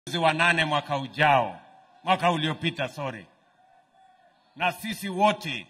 mwezi wa nane mwaka ujao, mwaka uliopita, sorry. Na sisi wote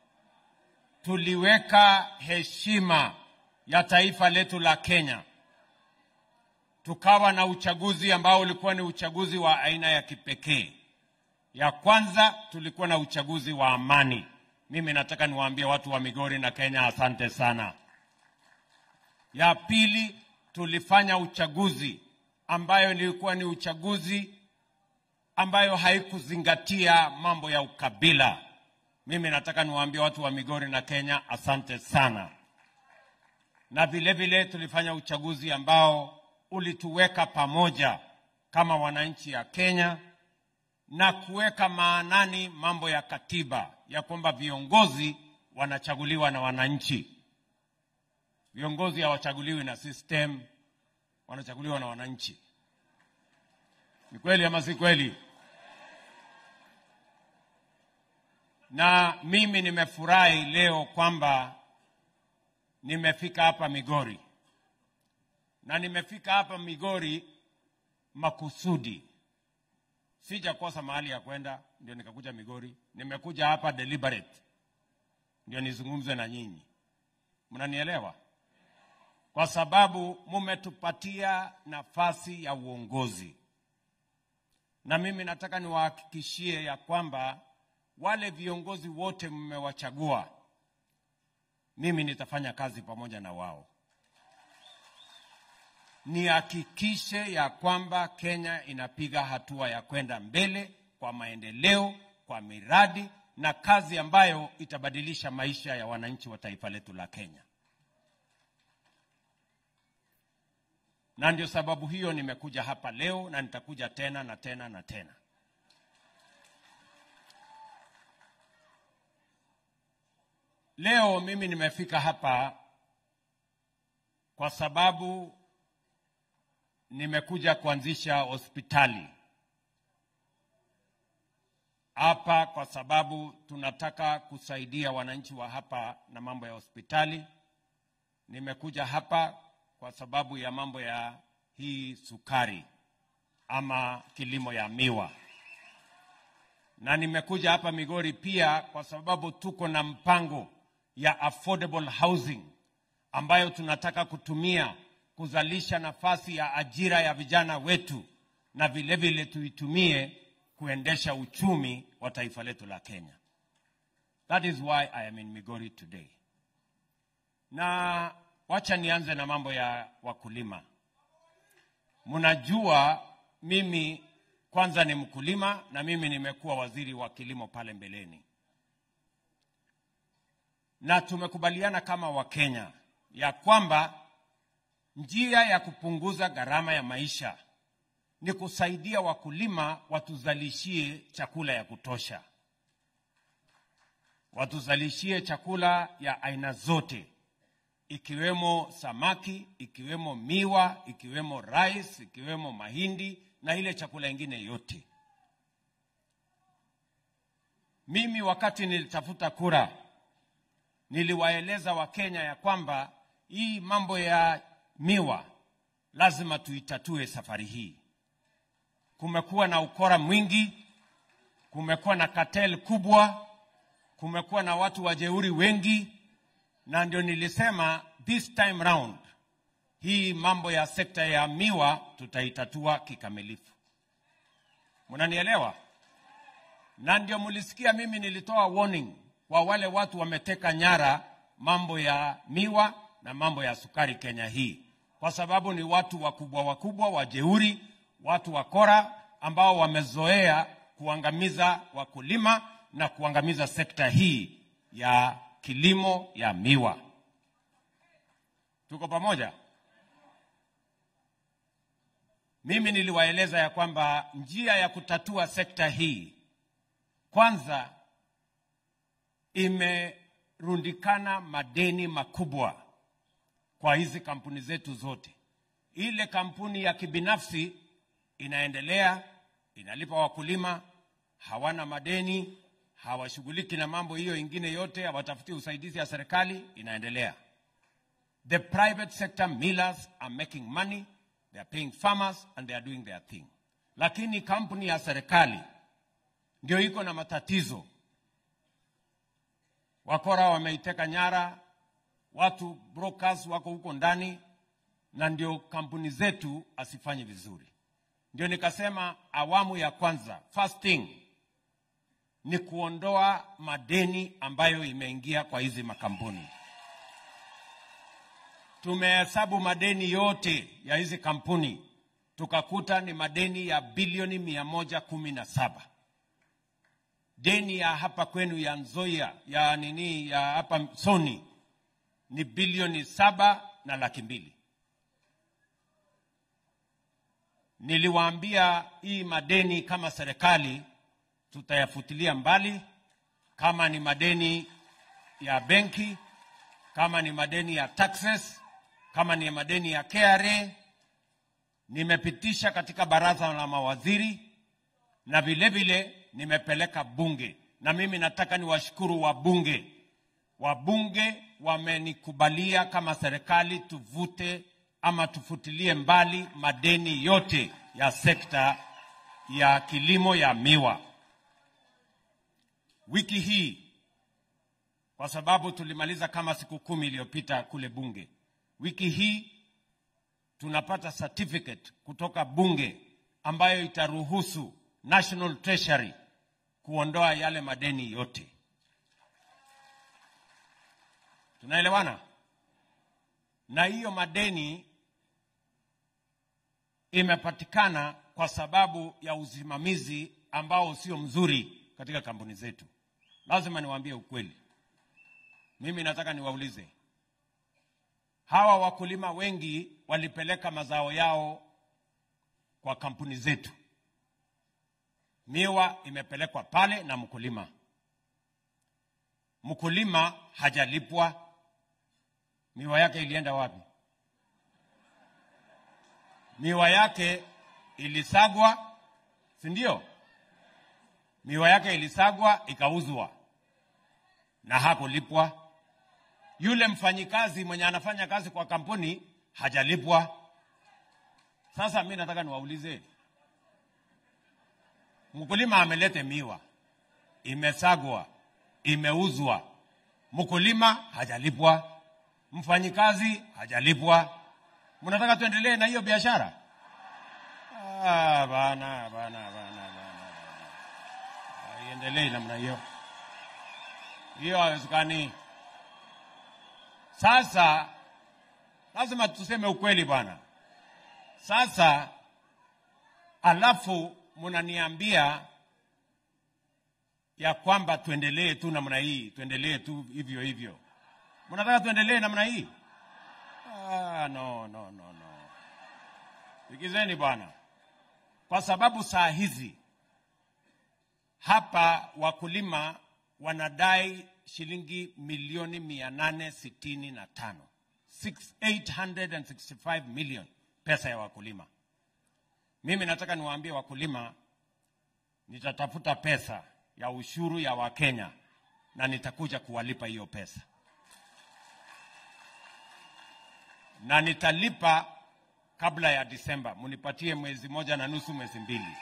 tuliweka heshima ya taifa letu la Kenya, tukawa na uchaguzi ambao ulikuwa ni uchaguzi wa aina ya kipekee. Ya kwanza tulikuwa na uchaguzi wa amani. Mimi nataka niwaambie watu wa Migori na Kenya, asante sana. Ya pili tulifanya uchaguzi ambayo ilikuwa ni uchaguzi ambayo haikuzingatia mambo ya ukabila. Mimi nataka niwaambie watu wa Migori na Kenya, asante sana. Na vile vile tulifanya uchaguzi ambao ulituweka pamoja kama wananchi ya Kenya na kuweka maanani mambo ya katiba ya kwamba viongozi wanachaguliwa na wananchi. Viongozi hawachaguliwi na system, wanachaguliwa na wananchi. Ni kweli ama si kweli? Na mimi nimefurahi leo kwamba nimefika hapa Migori, na nimefika hapa Migori makusudi sijakosa mahali ya kwenda, ndio nikakuja Migori. Nimekuja hapa deliberate, ndio nizungumze na nyinyi, mnanielewa? Kwa sababu mumetupatia nafasi ya uongozi, na mimi nataka niwahakikishie ya kwamba wale viongozi wote mmewachagua, mimi nitafanya kazi pamoja na wao nihakikishe ya kwamba Kenya inapiga hatua ya kwenda mbele kwa maendeleo, kwa miradi na kazi ambayo itabadilisha maisha ya wananchi wa taifa letu la Kenya. Na ndio sababu hiyo nimekuja hapa leo na nitakuja tena na tena na tena. Leo mimi nimefika hapa kwa sababu nimekuja kuanzisha hospitali hapa kwa sababu tunataka kusaidia wananchi wa hapa na mambo ya hospitali. Nimekuja hapa kwa sababu ya mambo ya hii sukari ama kilimo ya miwa, na nimekuja hapa Migori pia kwa sababu tuko na mpango ya affordable housing ambayo tunataka kutumia kuzalisha nafasi ya ajira ya vijana wetu na vile vile tuitumie kuendesha uchumi wa taifa letu la Kenya. That is why I am in Migori today. Na wacha nianze na mambo ya wakulima. Mnajua mimi kwanza ni mkulima na mimi nimekuwa waziri wa kilimo pale mbeleni, na tumekubaliana kama Wakenya ya kwamba njia ya kupunguza gharama ya maisha ni kusaidia wakulima watuzalishie chakula ya kutosha, watuzalishie chakula ya aina zote, ikiwemo samaki, ikiwemo miwa, ikiwemo rice, ikiwemo mahindi na ile chakula ingine yote. Mimi wakati nilitafuta kura, niliwaeleza Wakenya ya kwamba hii mambo ya miwa lazima tuitatue safari hii. Kumekuwa na ukora mwingi, kumekuwa na cartel kubwa, kumekuwa na watu wajeuri wengi, na ndio nilisema this time round hii mambo ya sekta ya miwa tutaitatua kikamilifu. Mnanielewa? Na ndio mlisikia mimi nilitoa warning kwa wale watu wameteka nyara mambo ya miwa na mambo ya sukari Kenya hii, kwa sababu ni watu wakubwa wakubwa wajeuri, watu wakora ambao wamezoea kuangamiza wakulima na kuangamiza sekta hii ya kilimo ya miwa. Tuko pamoja? Mimi niliwaeleza ya kwamba njia ya kutatua sekta hii kwanza, imerundikana madeni makubwa kwa hizi kampuni zetu zote. Ile kampuni ya kibinafsi inaendelea, inalipa wakulima, hawana madeni, hawashughuliki na mambo hiyo ingine yote, hawatafuti usaidizi ya serikali, inaendelea. The private sector millers are making money, they are paying farmers and they are doing their thing. lakini kampuni ya serikali ndio iko na matatizo. Wakora wameiteka nyara, watu brokers wako huko ndani, na ndio kampuni zetu asifanye vizuri. Ndio nikasema awamu ya kwanza, first thing ni kuondoa madeni ambayo imeingia kwa hizi makampuni. Tumehesabu madeni yote ya hizi kampuni tukakuta ni madeni ya bilioni mia moja kumi na saba. Deni ya hapa kwenu ya Nzoia ya nini ya hapa Soni ni bilioni saba na laki mbili. Niliwaambia hii madeni kama serikali tutayafutilia mbali, kama ni madeni ya benki, kama ni madeni ya taxes, kama ni madeni ya KRA. Nimepitisha katika baraza la mawaziri na vile vile nimepeleka bunge, na mimi nataka niwashukuru wabunge. Wabunge wamenikubalia kama serikali tuvute ama tufutilie mbali madeni yote ya sekta ya kilimo ya miwa. Wiki hii kwa sababu tulimaliza kama siku kumi iliyopita kule bunge, wiki hii tunapata certificate kutoka bunge ambayo itaruhusu National Treasury kuondoa yale madeni yote. Tunaelewana? Na hiyo madeni imepatikana kwa sababu ya usimamizi ambao sio mzuri katika kampuni zetu. Lazima niwaambie ukweli. Mimi nataka niwaulize, hawa wakulima wengi walipeleka mazao yao kwa kampuni zetu. Miwa imepelekwa pale na mkulima, mkulima hajalipwa. Miwa yake ilienda wapi? Miwa yake ilisagwa, si ndio? Miwa yake ilisagwa ikauzwa na hakulipwa. Yule mfanyikazi mwenye anafanya kazi kwa kampuni hajalipwa. Sasa mi nataka niwaulize, mkulima amelete miwa, imesagwa, imeuzwa, mkulima hajalipwa, mfanyikazi hajalipwa. Mnataka tuendelee na hiyo biashara? Ah, bana, bana, bana, bana. Haiendelei namna hiyo, hiyo haiwezekani. Sasa lazima tuseme ukweli bwana. Sasa alafu mnaniambia ya kwamba tuendelee tu namna hii, tuendelee tu hivyo hivyo. Mnataka tuendelee namna hii? Ah, no, no, no, no. Sikizeni bwana, kwa sababu saa hizi hapa wakulima wanadai shilingi milioni mia nane sitini na tano 865 million pesa ya wakulima. Mimi nataka niwaambie wakulima, nitatafuta pesa ya ushuru ya Wakenya na nitakuja kuwalipa hiyo pesa, na nitalipa kabla ya Disemba. Munipatie mwezi moja na nusu, mwezi mbili.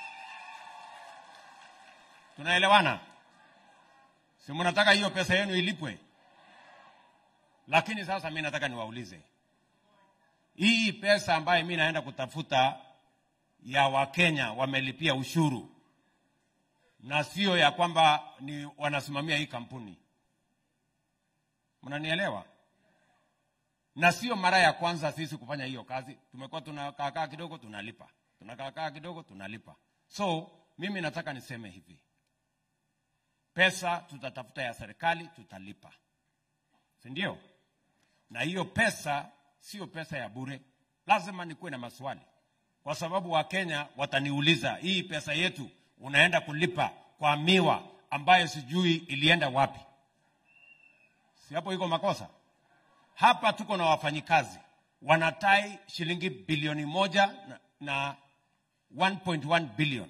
Tunaelewana? Si mnataka hiyo pesa yenu ilipwe? Lakini sasa mi nataka niwaulize, hii pesa ambayo mi naenda kutafuta ya Wakenya wamelipia ushuru na sio ya kwamba ni wanasimamia hii kampuni, mnanielewa? Na sio mara ya kwanza sisi kufanya hiyo kazi. Tumekuwa tunakaakaa kidogo tunalipa, tunakaakaa kidogo tunalipa. So mimi nataka niseme hivi, pesa tutatafuta ya serikali, tutalipa, si ndio? Na hiyo pesa sio pesa ya bure, lazima nikuwe na maswali, kwa sababu Wakenya wataniuliza hii pesa yetu unaenda kulipa kwa miwa ambayo sijui ilienda wapi. Si hapo iko makosa? Hapa tuko na wafanyikazi wanatai shilingi bilioni moja na, na 1.1 bilioni